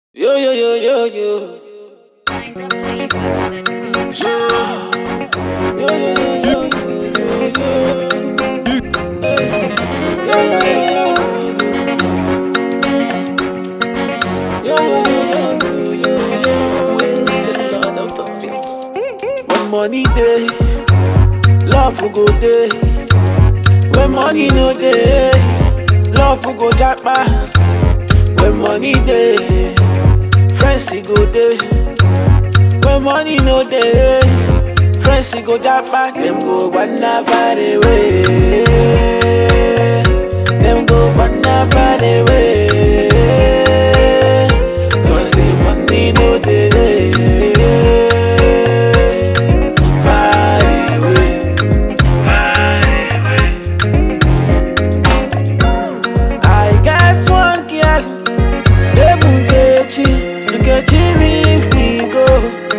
Yo, yo, yo, yo, yo. Find a flavor that comes. Yo, yo, yo, yo, yo, yo. Hey. Yo, yo, yo, yo, yo. Yo, yo, yo, yo, yo, yo. Praise the Lord of the beats. When money day, love will go day. When money no day, love will go jackpot. When money day, friends he go day. When money no day, friends he go jackpot. Them go banana far away. Them go banana far away. Cause the money no day. Far away. I got one girl, name Nkechi. Nkechi leave me go.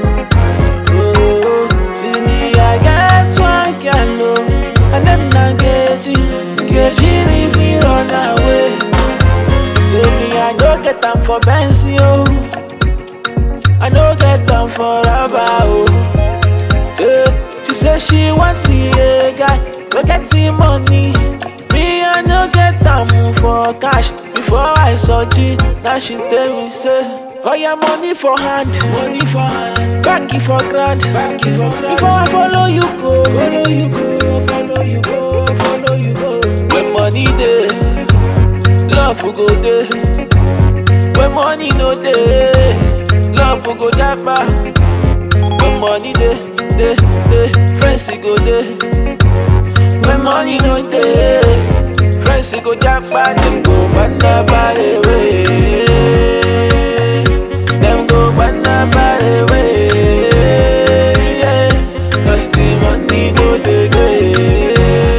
Oh, see me, I got one girl, oh, and them na Nkechi. Nkechi leave me run away. Say me, I no get them for Benz, yo. I no get them for Rabba, oh. Yeah, she say she want a guy, we get the money. Me, I no get them for cash. Before I saw G, now she tell me say, Oh yeah, money for hand, money for hand, back it for grand, back it for grand. Before I follow you go, follow you go, follow you go, follow you go. When money day, love will go day. When money no day, love will go japa. When money dey, dey, dey, friends e go dey. When money no dey, friends e go japa. Dem go banana far away. Dem go banana far away. Yeah. Cause the money no dey dey.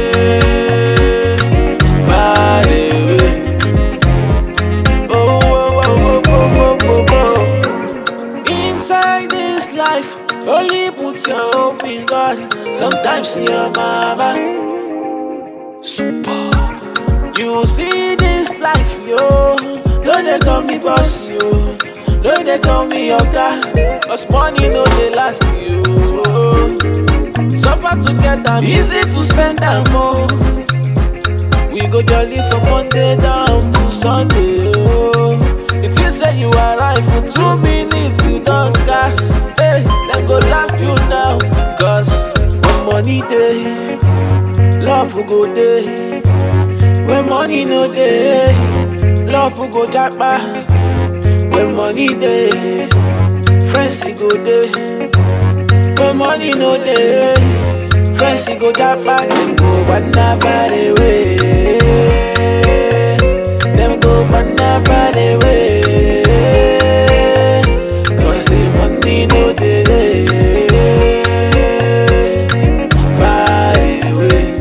Far away. Oh, oh, oh, oh, oh, oh, oh, oh. Inside this life, only put your hope in God. Sometimes your mama. Super. You see this life, yo. No, they call me boss, yo. No, they call me your guy. Cause money no they last you. Suffer to get them, easy to spend them more. We go jolly from Monday down to Sunday. Oh. It is say you arrive for two minutes, you don't gas. Hey, they go laugh you now. Cause when money day, love will go day. When money no day, love will go jackpot. When money day, friends he go day. When money no day, friends he go jackpot. Them go banana far away. Them go banana far away. Cause the money no day. Far away.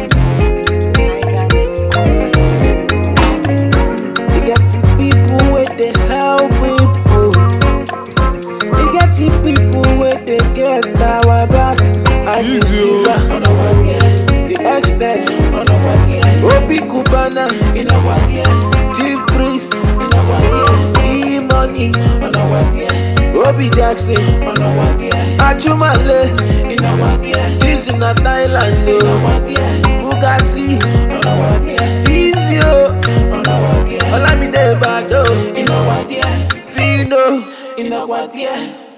You get the people where they help people. You get the people where they get our back. And you see that on our gear. The extent on our gear. Obi Kubana in our gear. Chief Priest in our gear. E Money on our gear. Obi Jackson on our gear. Ajumale in our gear. This in a Thailand in our gear. Bugatti on our gear. Easy on our gear. Olamide Bado in our gear. Fino in our gear.